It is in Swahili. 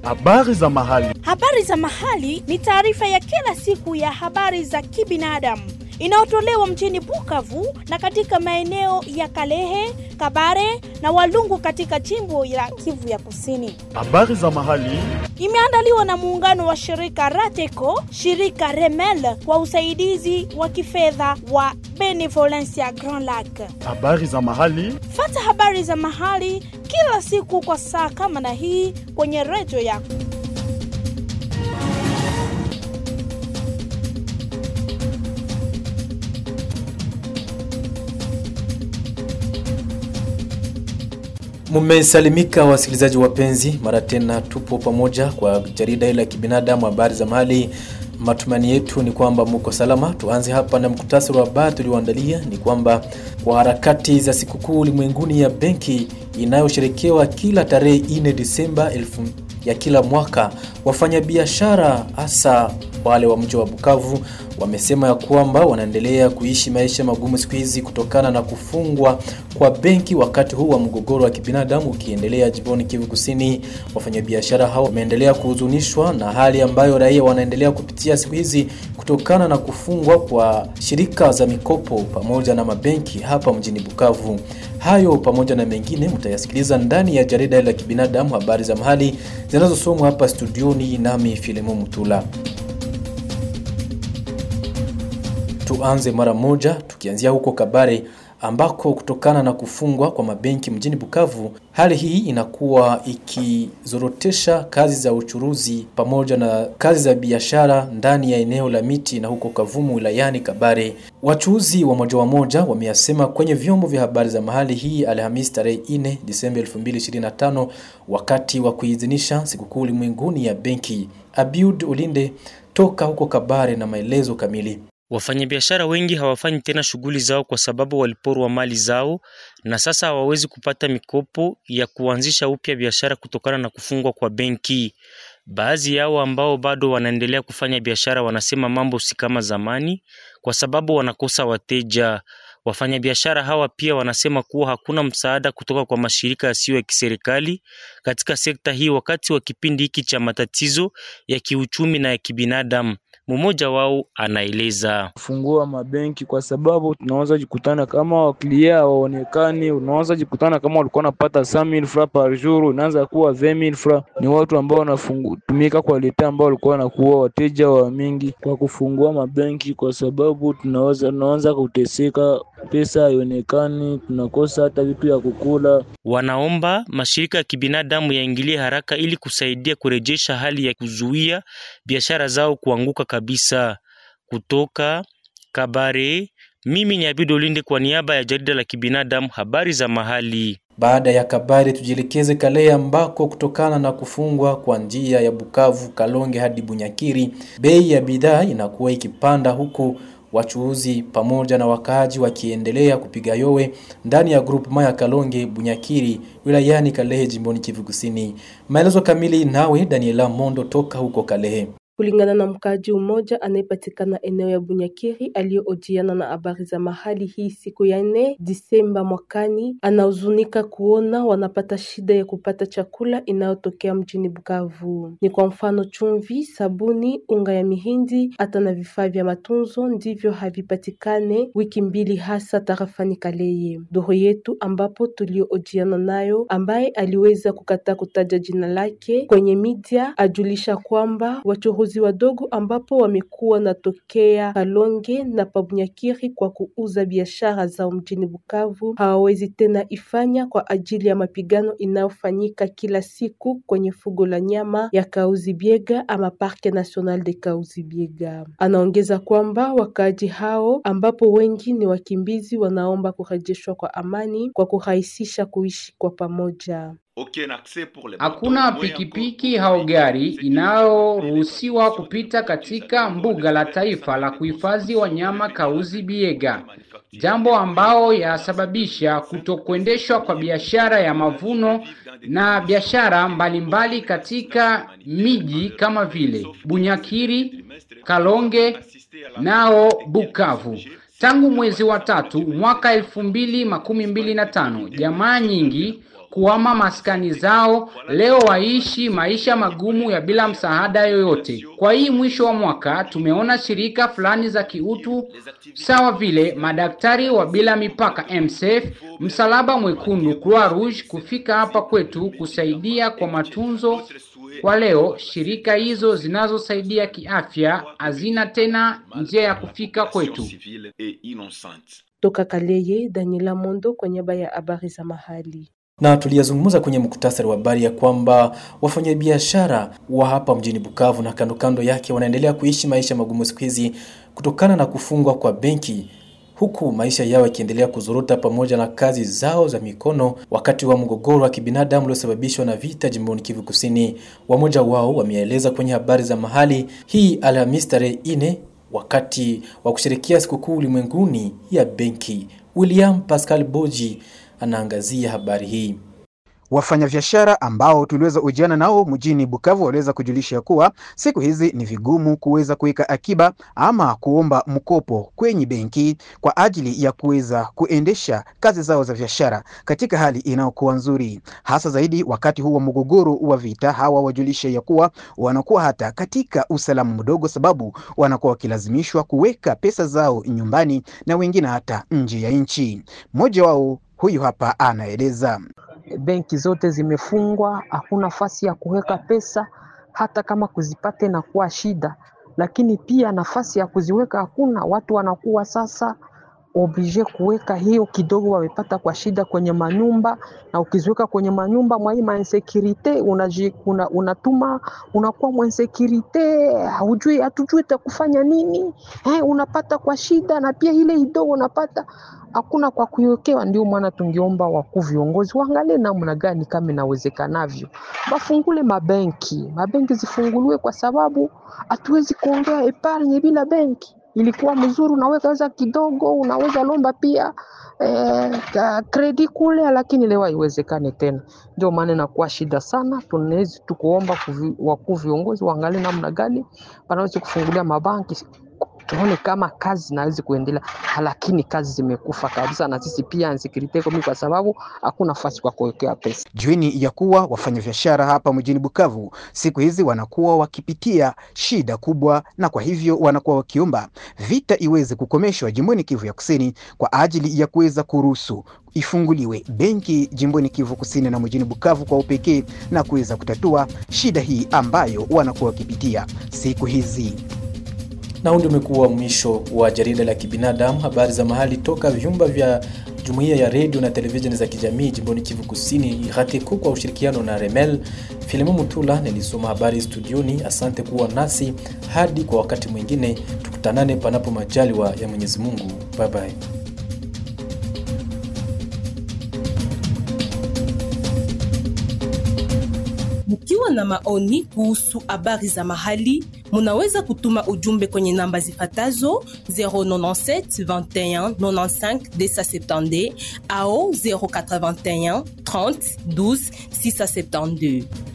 Habari za mahali. Habari za mahali ni taarifa ya kila siku ya habari za kibinadamu inayotolewa mjini Bukavu na katika maeneo ya Kalehe, Kabare na Walungu katika jimbo la Kivu ya Kusini. Habari za mahali. Imeandaliwa na muungano wa shirika Rateco, shirika Remel kwa usaidizi wa kifedha wa Benevolencia Grand Lac. Habari za mahali. Fata habari za mahali kila siku kwa saa kama na hii kwenye redio yako. Mumesalimika wasikilizaji wapenzi, mara tena tupo pamoja kwa jarida hili la kibinadamu, habari za mahali. Matumaini yetu ni kwamba muko salama. Tuanze hapa na mkutasari wa habari tulioandalia ni kwamba kwa harakati za sikukuu ulimwenguni ya benki inayosherekewa kila tarehe 4 Disemba elfu ya kila mwaka, wafanyabiashara hasa wale wa mji wa Bukavu wamesema ya kwamba wanaendelea kuishi maisha magumu siku hizi kutokana na kufungwa kwa benki wakati huu wa mgogoro wa kibinadamu ukiendelea jimboni Kivu Kusini. Wafanyabiashara hao wameendelea kuhuzunishwa na hali ambayo raia wanaendelea kupitia siku hizi kutokana na kufungwa kwa shirika za mikopo pamoja na mabenki hapa mjini Bukavu. Hayo pamoja na mengine mtayasikiliza ndani ya jarida la kibinadamu, habari za mahali zinazosomwa hapa studioni nami Filemo Mutula. Tuanze mara moja tukianzia huko Kabare ambako kutokana na kufungwa kwa mabenki mjini Bukavu, hali hii inakuwa ikizorotesha kazi za uchuruzi pamoja na kazi za biashara ndani ya eneo la miti na huko Kavumu wilayani Kabare. Wachuuzi wa moja wa moja wameyasema kwenye vyombo vya habari za mahali hii Alhamisi tarehe 4 Disemba 2025 wakati wa kuidhinisha sikukuu ulimwenguni ya benki. Abiud Ulinde toka huko Kabare na maelezo kamili. Wafanyabiashara wengi hawafanyi tena shughuli zao kwa sababu waliporwa mali zao na sasa hawawezi kupata mikopo ya kuanzisha upya biashara kutokana na kufungwa kwa benki. Baadhi yao ambao bado wanaendelea kufanya biashara wanasema mambo si kama zamani kwa sababu wanakosa wateja. Wafanyabiashara hawa pia wanasema kuwa hakuna msaada kutoka kwa mashirika yasiyo ya kiserikali katika sekta hii wakati wa kipindi hiki cha matatizo ya kiuchumi na ya kibinadamu. Mmoja wao anaeleza fungua mabenki kwa sababu tunaweza jikutana kama waklia hawaonekani. Unaweza jikutana kama walikuwa napata 100000 francs par jour, unaanza kuwa 20000 francs. Ni watu ambao wanatumika kwa leta ambao walikuwa wanakuwa wateja wa mingi kwa kufungua mabenki, kwa sababu tunaweza tunaanza kuteseka, pesa haionekani, tunakosa hata vitu ya kukula. Wanaomba mashirika ya kibinadamu yaingilie haraka ili kusaidia kurejesha hali ya kuzuia biashara zao kuanguka kabisa. Kutoka Kabare, mimi ni Abido Linde kwa niaba ya jarida la kibinadamu habari za mahali. Baada ya Kabare tujielekeze Kalehe ambako kutokana na kufungwa kwa njia ya Bukavu Kalonge hadi Bunyakiri, bei ya bidhaa inakuwa ikipanda huku wachuuzi pamoja na wakaaji wakiendelea kupiga yowe ndani ya grupu ya Kalonge Bunyakiri wilayani Kalehe jimboni Kivu Kusini. Maelezo kamili nawe Daniela Mondo toka huko Kalehe. Kulingana na mkaaji mmoja anayepatikana eneo ya Bunyakiri aliyohojiana na habari za mahali hii siku ya nne Disemba mwakani, anahuzunika kuona wanapata shida ya kupata chakula inayotokea mjini Bukavu. Ni kwa mfano chumvi, sabuni, unga ya mihindi, hata na vifaa vya matunzo ndivyo havipatikane wiki mbili, hasa tarafani Kaleye. Doro yetu ambapo tuliohojiana nayo, ambaye aliweza kukataa kutaja jina lake kwenye media, ajulisha kwamba wachuruzi wadogo ambapo wamekuwa natokea Kalonge na Pabunyakiri kwa kuuza biashara zao mjini Bukavu hawawezi tena ifanya kwa ajili ya mapigano inayofanyika kila siku kwenye fugo la nyama ya Kauzi Biega ama Parke National de Kauzi Biega. Anaongeza kwamba wakaaji hao ambapo wengi ni wakimbizi wanaomba kurejeshwa kwa amani kwa kurahisisha kuishi kwa pamoja. Hakuna pikipiki au gari inayoruhusiwa kupita katika mbuga la taifa la kuhifadhi wanyama Kauzi Biega, jambo ambao yasababisha kutokuendeshwa kwa biashara ya mavuno na biashara mbalimbali katika miji kama vile Bunyakiri, Kalonge nao Bukavu. Tangu mwezi wa tatu mwaka elfu mbili makumi mbili na tano jamaa nyingi kuhama maskani zao, leo waishi maisha magumu ya bila msaada yoyote. Kwa hii mwisho wa mwaka tumeona shirika fulani za kiutu sawa vile madaktari wa bila mipaka MSF, Msalaba Mwekundu, Croix Rouge kufika hapa kwetu kusaidia kwa matunzo. Kwa leo shirika hizo zinazosaidia kiafya hazina tena njia ya kufika kwetu. Toka Kaleye, Daniela Mondo kwa niaba ya habari za mahali. na tuliyazungumza kwenye muktasari wa habari ya kwamba wafanyabiashara wa hapa mjini Bukavu na kando kando yake wanaendelea kuishi maisha magumu siku hizi kutokana na kufungwa kwa benki huku maisha yao yakiendelea kuzorota pamoja na kazi zao za mikono wakati wa mgogoro wa kibinadamu uliosababishwa na vita jimboni Kivu Kusini. Wamoja wao wameeleza kwenye habari za mahali hii Alhamisi tarehe ine wakati wa kusherekea sikukuu ulimwenguni ya benki. William Pascal Boji anaangazia habari hii. Wafanyabiashara ambao tuliweza ujiana nao mjini Bukavu waliweza kujulisha kuwa siku hizi ni vigumu kuweza kuweka akiba ama kuomba mkopo kwenye benki kwa ajili ya kuweza kuendesha kazi zao za biashara katika hali inayokuwa nzuri, hasa zaidi wakati huu wa mgogoro wa vita. Hawa wajulisha ya kuwa wanakuwa hata katika usalama mdogo, sababu wanakuwa wakilazimishwa kuweka pesa zao nyumbani na wengine hata nje ya nchi. Mmoja wao huyu hapa anaeleza. benki zote zimefungwa, hakuna nafasi ya kuweka pesa, hata kama kuzipata inakuwa shida, lakini pia nafasi ya kuziweka hakuna. Watu wanakuwa sasa oblige kuweka hiyo kidogo wamepata kwa shida kwenye manyumba, na ukiziweka kwenye manyumba mwa hii mainsekirite unaji, una, unatuma unakuwa mwensekirite, haujui hatujui takufanya nini eh, unapata kwa shida, na pia ile kidogo unapata hakuna kwa kuiwekewa. Ndio maana tungeomba wakuu viongozi waangalie namna gani kama inawezekanavyo bafungule mabenki, mabenki zifunguliwe, kwa sababu hatuwezi kuongea epargne bila benki. Ilikuwa mzuri, unaweza weza kidogo, unaweza lomba pia eh, kredi kule, lakini leo haiwezekani tena. Ndio maana inakuwa shida sana. Tunaweza tukuomba kuvi- wakuu viongozi waangalie namna gani wanaweza kufungulia mabanki tuone kama kazi zinaweza kuendelea, lakini kazi zimekufa kabisa, na sisi pia insecurity komi, kwa sababu hakuna nafasi kwa kuwekea pesa. Jueni ya kuwa wafanyabiashara hapa mjini Bukavu siku hizi wanakuwa wakipitia shida kubwa, na kwa hivyo wanakuwa wakiomba vita iweze kukomeshwa jimboni Kivu ya Kusini kwa ajili ya kuweza kuruhusu ifunguliwe benki jimboni Kivu Kusini na mjini Bukavu kwa upekee na kuweza kutatua shida hii ambayo wanakuwa wakipitia siku hizi. Na huu ndio umekuwa mwisho wa jarida la kibinadamu, habari za mahali toka vyumba vya jumuiya ya redio na televisheni za kijamii jimboni Kivu Kusini, RATECO kwa ushirikiano na Remel. Filimo Mutula nilisoma habari studioni. Asante kuwa nasi hadi kwa wakati mwingine, tukutanane panapo majaliwa ya Mwenyezi Mungu. Bye bye. Mkiwa na maoni kuhusu habari za mahali, munaweza kutuma ujumbe kwenye namba zifatazo 097 21 95 270 au 081 30 12 672.